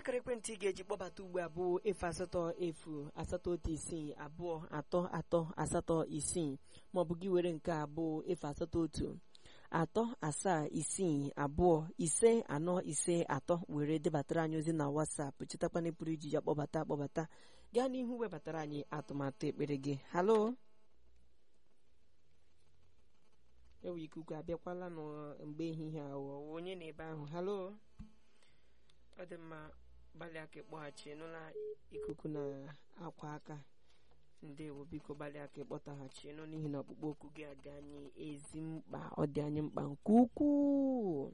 akara ekwentị ị ga-eji kpọbata ugbu a bụ efu asatọ efu asatọ otu isii abụọ atọ atọ asatọ isii maọbụ gị were nke a bụ efu asatọ otu atọ asaa isii abụọ ise anọ ise atọ were debatara anyị ozi na WhatsApp chetakwana pụrụ iji ya kpọbata akpọbata gaa n'ihu webatara anyị atụmatụ ekpere gị halo ewe ikuku abịakwala nụ mgbe ehihie ahụ onye na ebe ahụ halo ọ dị mma gbalịa ka ịkpọghachi nụla ikuku na akwa aka ndewo biko gbalịa ka ịkpọtaghachi nụ n'ihi na ọkpụkpọ oku gị adị anyị ezi mkpa ọ dị anyị mkpa nke ukwuu